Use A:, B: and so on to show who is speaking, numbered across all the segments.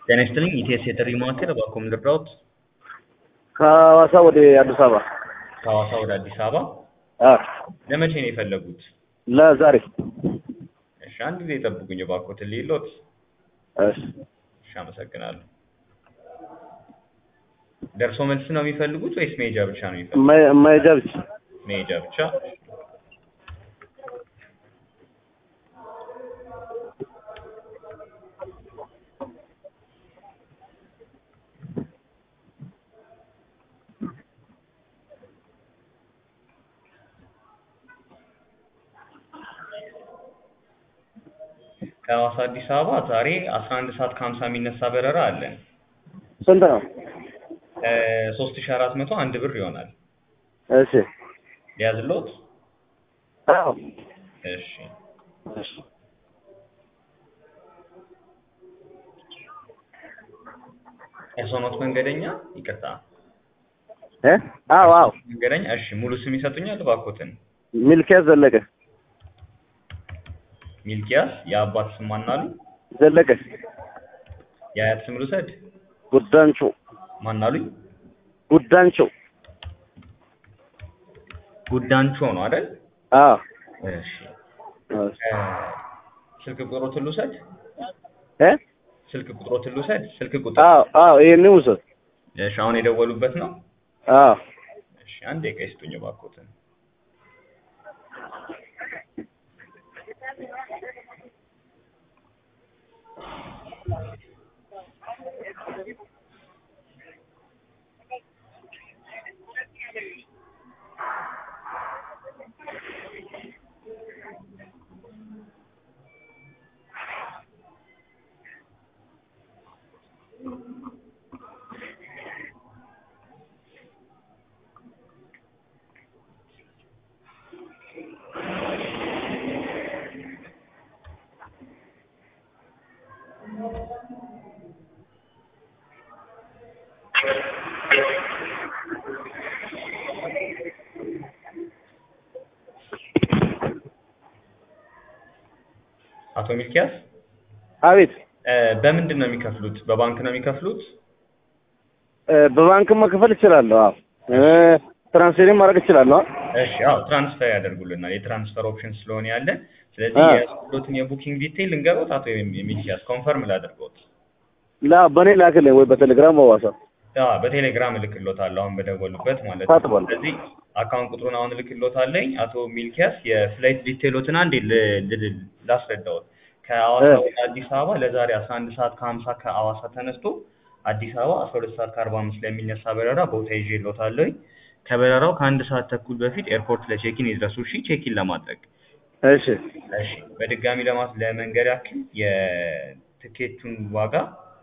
A: ጤና ይስጥልኝ ኢቲኤስ የጥሪ ማዕከል እባክዎ ምን ልርዳዎት?
B: ከሐዋሳ ወደ አዲስ አበባ
A: ከሐዋሳ ወደ አዲስ አበባ
B: አ
A: ለመቼ ነው የፈለጉት?
B: ለዛሬ
A: እሺ አንድ ጊዜ ይጠብቁኝ እባክዎትን ልይሎት።
B: እሺ
A: እሺ አመሰግናለሁ። ደርሶ መልስ ነው የሚፈልጉት ወይስ መሄጃ ብቻ ነው የሚፈልጉት?
B: መ- መሄጃ ብቻ
A: መሄጃ ብቻ። ከሐዋሳ አዲስ አበባ ዛሬ አስራ አንድ ሰዓት ከሀምሳ የሚነሳ በረራ አለን።
B: ስንት ነው?
A: ሶስት ሺ አራት መቶ አንድ ብር ይሆናል።
B: እሺ
A: ሊያዝሎት?
B: አዎ
A: እሺ
B: እሺ
A: እርስዎ ኖት መንገደኛ? ይቅርታ
B: እ አዎ አዎ
A: መንገደኛ። እሺ ሙሉ ስም ይሰጡኛል እባክዎትን?
B: ሚልኪያስ ዘለቀ
A: ሚልኪያስ የአባት ስም ማን አሉ?
B: ዘለቀ
A: የአያት ስም ልውሰድ?
B: ጉዳንቾ
A: ማን አሉኝ?
B: ጉዳንቾ
A: ጉዳንቾ ነው አይደል?
B: አዎ
A: እሺ
B: እሺ
A: እ ስልክ ቁጥሮትን ልውሰድ?
B: እ
A: ስልክ ቁጥሮትን ልውሰድ? ስልክ ቁጥር
B: አዎ አዎ ይሄን ውሰድ።
A: እሺ አሁን የደወሉበት ነው?
B: አዎ
A: እሺ አንድ ደቂቃ ይስጡኝ እባክዎትን። አቶ ሚልኪያስ
B: አቤት
A: እ በምንድን ነው የሚከፍሉት? በባንክ ነው የሚከፍሉት?
B: እ በባንክም መክፈል እችላለሁ። አዎ እ ትራንስፈርም ማድረግ እችላለሁ።
A: እሺ አዎ ትራንስፈር ያደርጉልናል። የትራንስፈር ኦፕሽን ስለሆነ ያለን። ስለዚህ
B: አ።
A: የያዝኩሎትን የቡኪንግ ዲቴይል ልንገሮት አቶ ሚልኪያስ ኮንፈርም ላድርጎት።
B: ላ በኔ ላክልኝ ወይ በቴሌግራም በዋትስአፕ
A: አ በቴሌግራም እልክሎታለሁ አሁን በደወሉበት ማለት ነው።
B: ታጥቧል።
A: ስለዚህ አካውንት ቁጥሩን አሁን እልክሎታለኝ። አቶ ሚልኪያስ የፍላይት ዲቴይሎትን አንዴ ል- ል- ላስረዳዎት። ከሐዋሳ
B: እ።
A: ወደ አዲስ አበባ ለዛሬ አስራ አንድ ሰዓት ከሀምሳ ከሐዋሳ ተነስቶ አዲስ አበባ አስራ ሁለት ሰዓት ከአርባ አምስት ላይ የሚነሳ በረራ ቦታ ይዤልዎታለሁኝ። ከበረራው ከአንድ ሰዓት ተኩል በፊት ኤርፖርት ለቼኪን ይድረሱ። እሺ ቼኪን ለማድረግ
B: እሺ
A: እሺ በድጋሚ ለማስ ለመንገድ ያክል የትኬቱን ዋጋ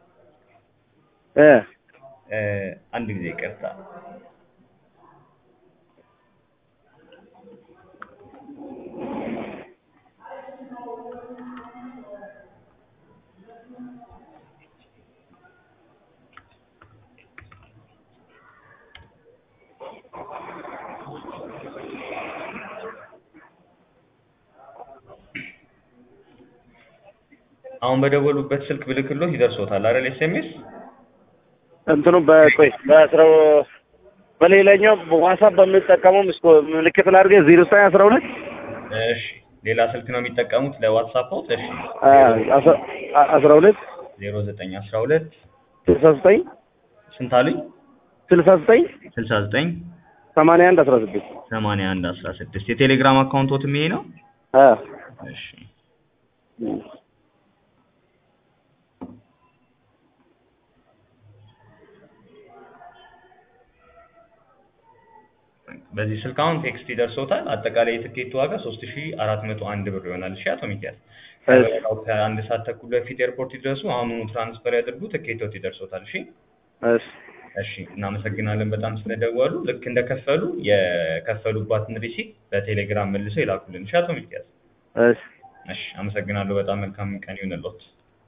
B: እ
A: እ አንድ ጊዜ ይቅርታ አሁን በደወሉበት ስልክ ብልክሎት ይደርሶታል አይደል? ኤስኤምኤስ
B: እንትኑ በቆይ በአስራው በሌላኛው ዋትስአፕ በምጠቀመው ምስኮ ምልክት ላድርገህ ዜሮ ዘጠኝ አስራ ሁለት
A: እሺ ሌላ ስልክ ነው የሚጠቀሙት ለዋትስአፕ? እሺ
B: አስራ ሁለት
A: ዜሮ ዘጠኝ አስራ ሁለት
B: ስልሳ ዘጠኝ
A: ስንት አሉኝ?
B: ስልሳ ዘጠኝ
A: ስልሳ ዘጠኝ
B: ሰማንያ አንድ አስራ ስድስት
A: ሰማንያ አንድ አስራ ስድስት የቴሌግራም አካውንቶትም ይሄ ነው?
B: አ
A: እሺ በዚህ ስልክ አሁን ቴክስት ይደርሶታል። አጠቃላይ የትኬቱ ዋጋ ሶስት ሺ አራት መቶ አንድ ብር ይሆናል። እሺ አቶ ሚኪያስ ከበረራው ከአንድ ሰዓት ተኩል በፊት ኤርፖርት ይድረሱ። አሁኑኑ ትራንስፈር ያድርጉ። ትኬቶት ይደርሶታል። እሺ
B: እሺ
A: እሺ እናመሰግናለን በጣም ስለደወሉ። ልክ እንደከፈሉ የከፈሉባትን ሪሲት በቴሌግራም መልሰው ይላኩልን። እሺ አቶ ሚኪያስ
B: እሺ
A: እሺ አመሰግናለሁ በጣም መልካም ቀን ይሁንልዎት።